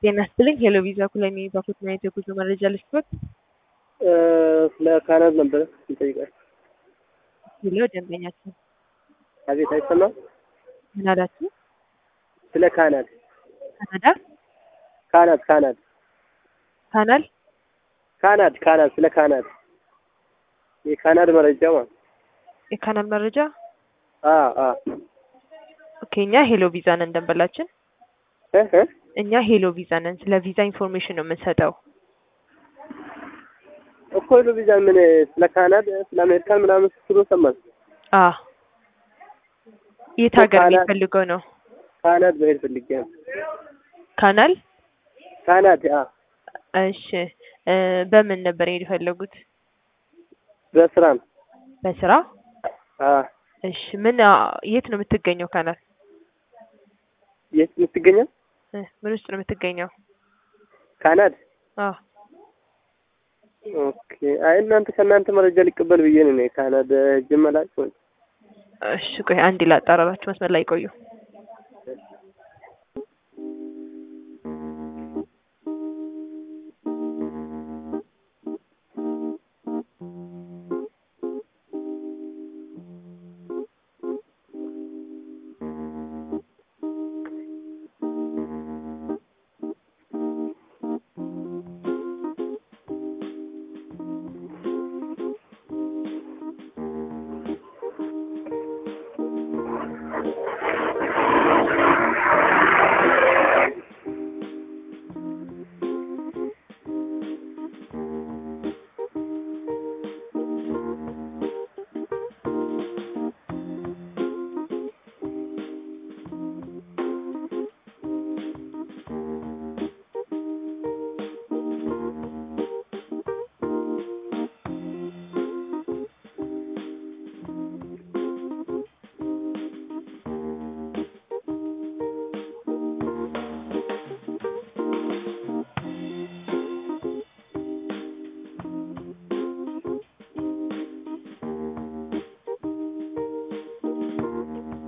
ጤና ይስጥልኝ ሄሎ ቪዛ ኩለኔ ባፎት ማየት የጉዞ መረጃ ልስጥዎት? ስለ ካናድ ነበረ ይጠይቃል። ሄሎ ደንበኛችን አቤት፣ አይሰማም? ምን አላችሁ? ስለ ካናድ ካናዳ ካናድ ካናድ ካናል ካናድ ካናድ ስለ ካናድ የካናድ መረጃ ማለት የካናል መረጃ አ አ ኦኬ። እኛ ሄሎ ቪዛ ነን ደንበላችን እ እ እኛ ሄሎ ቪዛ ነን። ስለ ቪዛ ኢንፎርሜሽን ነው የምንሰጠው። እኮ ሄሎ ቪዛ ምን ስለ ካናድ ስለ አሜሪካን ምናምን ስትሉ ሰማን። አ የት ሀገር ካናል- የሚፈልገው ነው? ካናድ መሄድ ፈልጌ ነው። ካናል ካናድ አ እሺ እ በምን ነበር የሄድ የፈለጉት? በስራ ነው። በስራ አ እሺ ምን አ፣ የት ነው የምትገኘው ካናል? የት የምትገኘው? እ ምን ውስጥ ነው የምትገኘው? ካናድ አ ኦኬ። አይ እናንተ ከእናንተ መረጃ ሊቀበል ብዬ ነው እኔ ካናድ ጅመላጭ እሺ ቆይ አንድ ላጣራላችሁ፣ መስመር ላይ ቆዩ።